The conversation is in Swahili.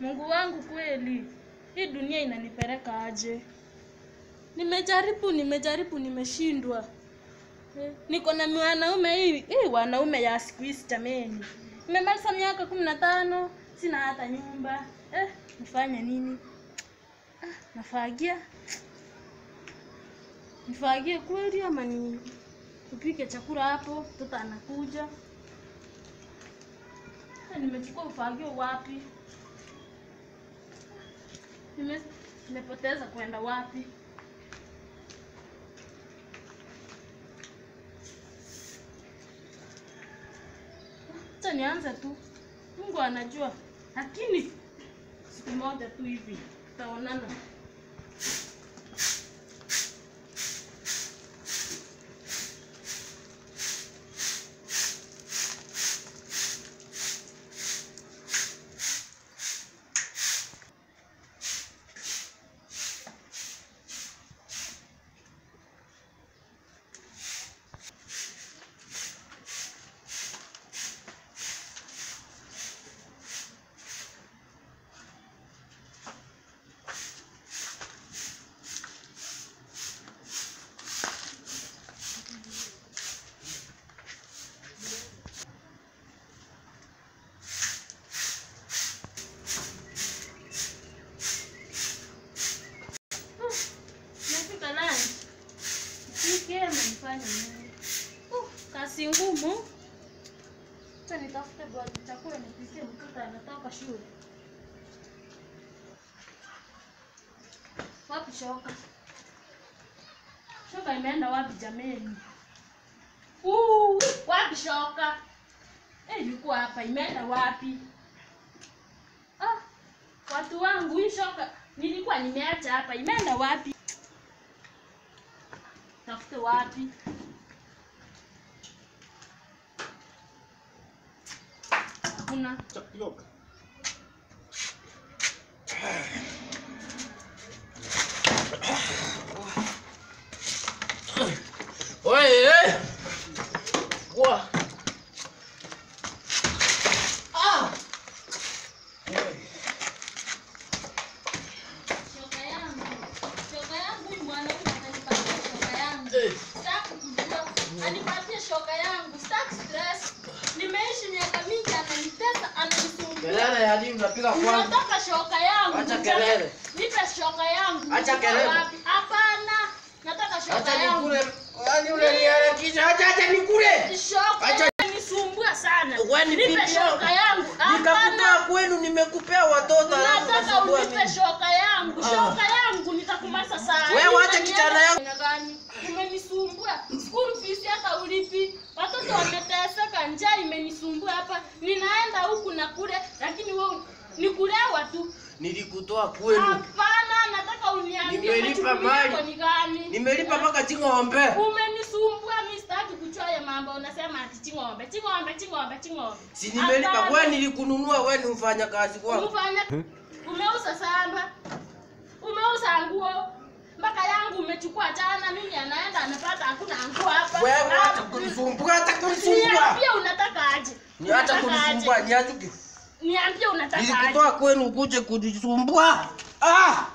Mungu wangu kweli, hii dunia inanipeleka aje? Nimejaribu, nimejaribu, nimeshindwa. Eh, Niko na wanaume hii, hii wanaume ya siku hizi jameni. Nimemaliza miaka kumi na tano, sina hata nyumba. Eh, nifanye nini? Ah, nafagia. Nifagie kweli ama ni upike chakula hapo, mtoto anakuja. Eh, Nimechukua ufagio wapi? Nime, nimepoteza kwenda wapi? Acha nianze tu, Mungu anajua, lakini siku moja tu hivi tutaonana. Nafika lunch. Nipike ama nifanye nini? Uh, kazi ngumu. Acha nitafute bwana chakula nipikie mtoto anatoka shule. Wapi shoka? Shoka imeenda wapi jameni? Uh, wapi shoka? Eh, ilikuwa hapa imeenda wapi? Ah, watu wangu hii shoka nilikuwa nimeacha hapa imeenda wapi? Tafute wapi? Hakuna. Tapioca. Oye! Boa! Ah! Shoka yangu. Shoka yangu huyu mwanaume atanipatia shoka yangu. Eh. Sitaki kujua. Anipatie shoka yangu. Sitaki stress. Nimeishi miaka mingi ananitesa, ananisumbua. Kelele ya nini unapiga kwanza? Nataka shoka yangu. Acha kelele. Nipe shoka yangu. Acha Nipe kelele. wapi? Hapana. Nataka shoka Acha yangu. nikule. Yaani unaniharakisha. Acha acha nikule. Shoka Acha- inanisumbua sana. Wewe ni Nipe bibi shoka yangu. yangu. Nikakutoa Hapana. kwenu nimekupea watoto alafu Nataka unasumbua unipe mimi. shoka yangu. Ah. Shoka yangu nitakumaliza saa. Wewe hii. wacha Unanienda kijana yangu. aina gani? Umenisumbua. School fees hata ulipi. Watoto wameteseka, njaa imenisumbua hapa. Ninaenda huku na kule, lakini wewe ni kulewa tu. Nilikutoa kwenu. Hapana, nataka uniambie Nimelipa majukumu mali. yako ni gani? Nimelipa mpaka ching'ombe. Umenisumbua, mimi sitaki kujua ya mambo. Unasema ati ching'ombe, ching'ombe, ching'ombe, ching'ombe. Si nimelipa. Hapana. Wewe nilikununua wewe ni mfanya kazi kwangu. Umefanya umeuza samba, umeuza nguo mpaka yangu umechukua jana. Mimi anaenda anapata hakuna nguo hapa. Wewe Ah, acha kunisumbua, acha kunisumbua. Niambie unataka aje? Ni acha Unataka kunisumbua, aje? ni acha Niambie unataka aje? Nilikutoa kwenu ukuje kunisumbua. Ah!